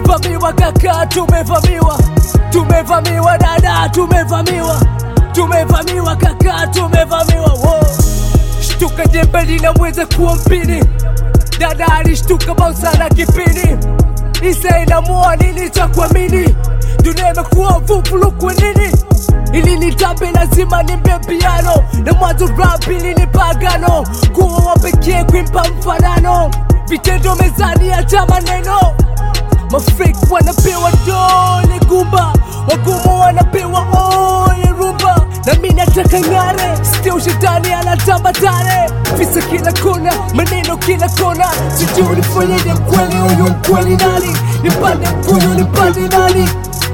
tumevamiwa kaka, tumevamiwa, tumevamiwa dada, tumevamiwa, tumevamiwa kaka, tumevamiwa. Wow. Shtuka jembe linaweza kuwa mpini, dada alishtuka bausa na kipini, Isa inamua nini cha kuamini, dunia imekuwa vuvulu kwa nini ili nitabe lazima nimbe piano na mwanzo rap ili ni pagano kuwa wa pekee kuimpa mfanano vitendo mezani acha maneno mafake wanapewa dole gumba wagumu wanapewa ole rumba na mi nataka ng'are still shetani anatamba tare visa kila kona maneno kila kona sijui nifanyeje kweli huyu mkweli nani nipande mkuyu nipande nani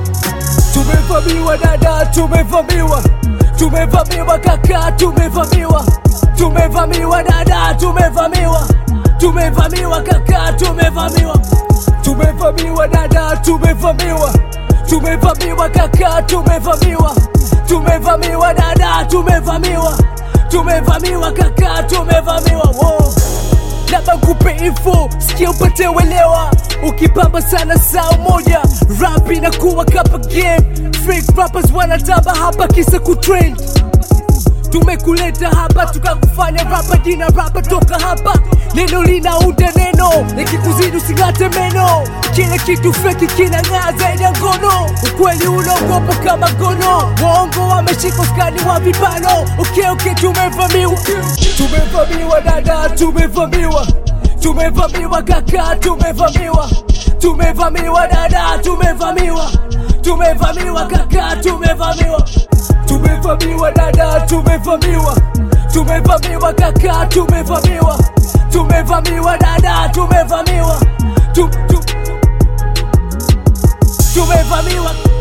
Tumevamiwa dada, tumevamiwa, tumevamiwa kaka, tumevamiwa, tumevamiwa dada, tumevamiwa, tumevamiwa kaka, tumevamiwa, tumevamiwa dada, tumevamiwa, tumevamiwa kaka, tumevamiwa, tumevamiwa dada, tumevamiwa, tumevamiwa kaka, tumevamiwa. Wow labda nkupe info sikia upate welewa ukipamba sana saa moja rap inakuwa kapa game fake rappers wanatamba hapa kisa kutrend tumekuleta hapa tukakufanya rapa jina rapa toka hapa neno linaunda neno nikikuzidi using'ate meno kile kitu feki kinang'aa zaidi ya ngono ukweli unaogopa kama gono waongo wameshika skani wa vibano okay, okay, tumevamiwa tumevamiwa dada tumevamiwa tumevamiwa kaka tumevamiwa tumevamiwa dada tumevamiwa tumevamiwa kaka tumevamiwa tumevamiwa dada tumevamiwa tumevamiwa kaka tumevamiwa tumevamiwa dada tumevamiwa tu, tu, tumevamiwa